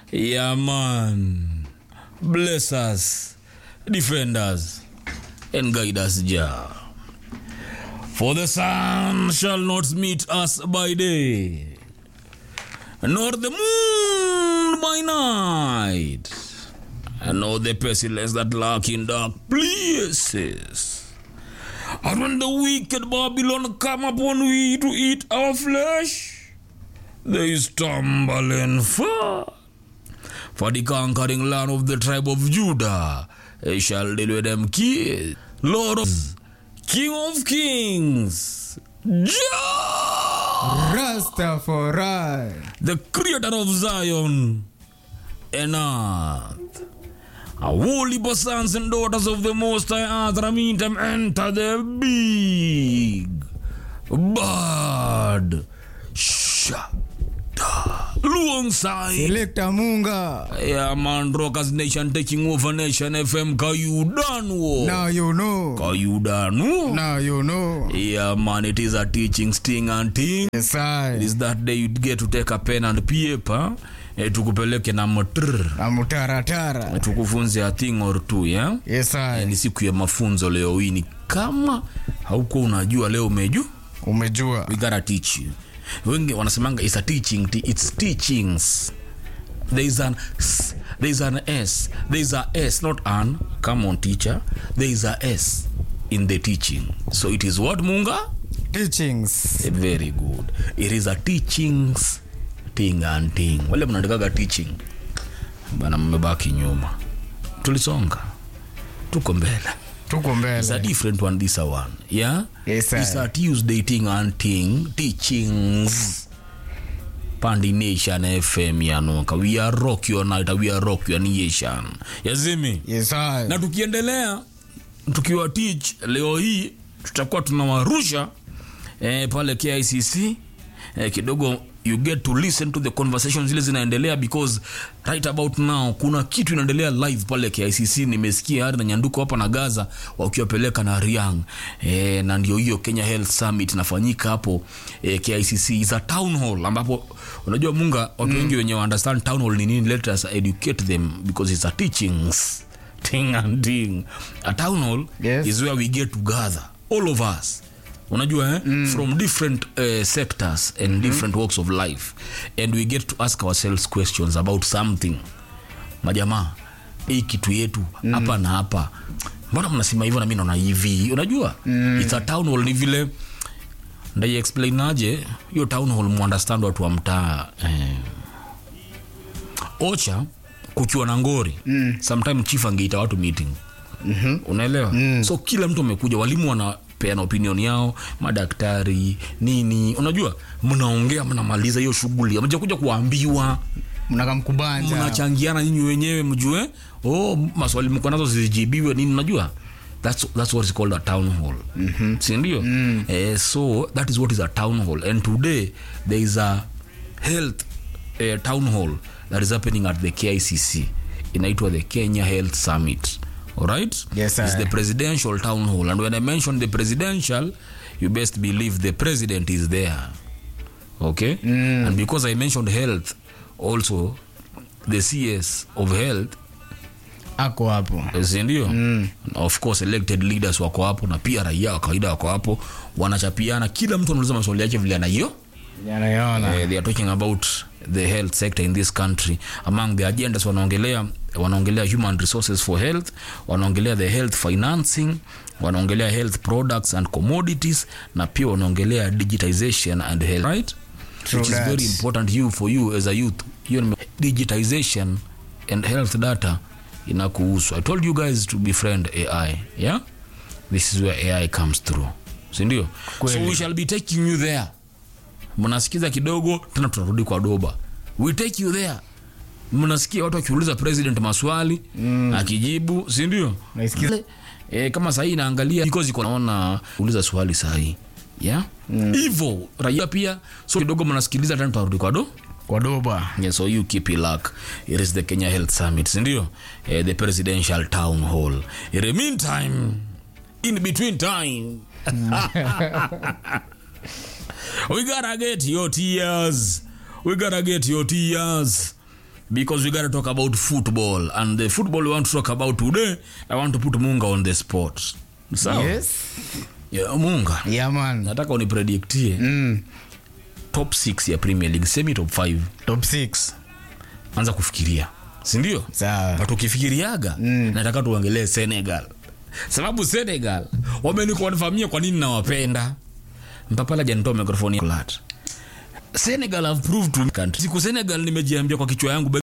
Yeah, man. Bless us, defend us, and guide us, Jah. For the sun shall not meet us by day, nor the moon by night, and nor the pestilence that lurk in dark places. And when the wicked Babylon come upon we to eat our flesh, they stumble and fall. For the conquering land of the tribe of Judah, they shall deal with them kids. Lord of King of Kings, Jah, Rastafari. the creator of Zion and earth. A holy sons and daughters of the Most High Earth, I mean them enter the big bad shada. Alongside Selector Munga. Yeah, man, Rockers Nation taking over Nation FM. Kayudanu. Now you know. Kayudanu. Now you know. Yeah, man, it is a teaching sting and thing. Yes, It I. is that day you get to take a pen and paper. Eh, tukupeleke na motr Amutaratara. tukufunze a thing or two yeah? Yes, Eh, I. ni siku ya mafunzo leo hii ni kama hauko unajua leo umejua Umejua. we gotta teach you wengi wanasemanga it's a teaching t- it's teachings there is an s there is an s there is a s not an come on teacher there is a s in the teaching so it is what munga Teachings. Eh, very good it is a teachings thing and thing wale mnaandikaga teaching bana mmebaki nyuma tulisonga tuko mbele Tuko It's a mbele. different one, this a one. Yeah? Yes, sir. It's a Tuesday thing and thing, teachings. Pandi Nation FM yanuka. We are rock your night, we are rock your nation. Yazimi. Yes, I. Na tukiendelea tukiwa teach leo hii tutakuwa tunawarusha eh, pale KICC eh, kidogo you get to listen to the conversations zile zinaendelea because right about now kuna kitu inaendelea live pale KICC nimesikia hadi na nyanduko hapa na Gaza wakiwapeleka na Riang eh, na ndio hiyo Kenya Health Summit inafanyika hapo eh, KICC is a town hall ambapo unajua munga watu wengi wenye wa understand town hall ni nini let us educate them because it's a teachings thing and thing a town hall Yes. is where we get together all of us unajua eh? mm. from different uh, sectors and mm. different walks of life and we get to ask ourselves questions about something majamaa hii kitu yetu hapa na hapa mbona mnasema hivyo na mi naona hivi unajua mm. it's a town hall ni vile ndai explain aje hiyo town hall muunderstand watu wa mtaa eh, ocha kukiwa na ngori mm. sometime chief angeita watu meeting mm-hmm. unaelewa mm. so kila mtu amekuja walimu wanapeana opinion yao madaktari nini unajua mnaongea mnamaliza hiyo shughuli amjakuja kuambiwa Mnakamkubanja. mnachangiana nyinyi wenyewe mjue oh, maswali mko nazo zijibiwe nini unajua that's, that's what is called a town hall mm-hmm. sindio mm. eh, so that is what is a town hall and today there is a health uh, town hall that is happening at the kicc inaitwa the kenya health summit alright Yes, it's sir. the presidential town hall and when i mention the presidential you best believe the president is there okay mm. and because i mentioned health also the cs of health Ako hapo. sindio mm. of course elected leaders wako hapo na pia raia wa kawaida wako hapo wanachapiana kila mtu anauliza maswali yake vile anayo Yanayona. uh, they are talking about the health sector in this country among the agendas wanaongelea wanaongelea human resources for health wanaongelea the health financing wanaongelea health products and commodities na pia wanaongelea digitization and health right True which is that. very important you for you as a youth you know, digitization and health data inakuhusu i told you guys to befriend ai yeah this is where ai comes through sindio so Kweli. we shall be taking you there mnasikiza kidogo tena tunarudi kwa doba we take you there mnasikia watu wakiuliza president maswali mm. akijibu sindio Naisikiza. e, kama sahii inaangalia because iko naona uliza swali sahii yeah hivyo mm. raia pia so kidogo mnasikiliza tena tunarudi kwa do Kwa doba. Yeah, so you keep it luck. It is the Kenya Health Summit, sindio? Eh, the presidential town hall. In the meantime, in between time, we gotta get your tears. We gotta get your tears. because we gotta talk about football and the football we want to talk about today i want to put munga on the spot sawa Yes. yeah, munga Yeah, man. nataka uniprediktie Mm. top 6 ya premier league semi top 5 Top 6. anza kufikiria sindio Sawa. but ukifikiriaga nataka tuongelee senegal sababu senegal wamenikonfamia kwa nini nawapenda mpapala janitoa mikrofoni lat senegal have proved to me country. siku senegal nimejiambia kwa kichwa yangu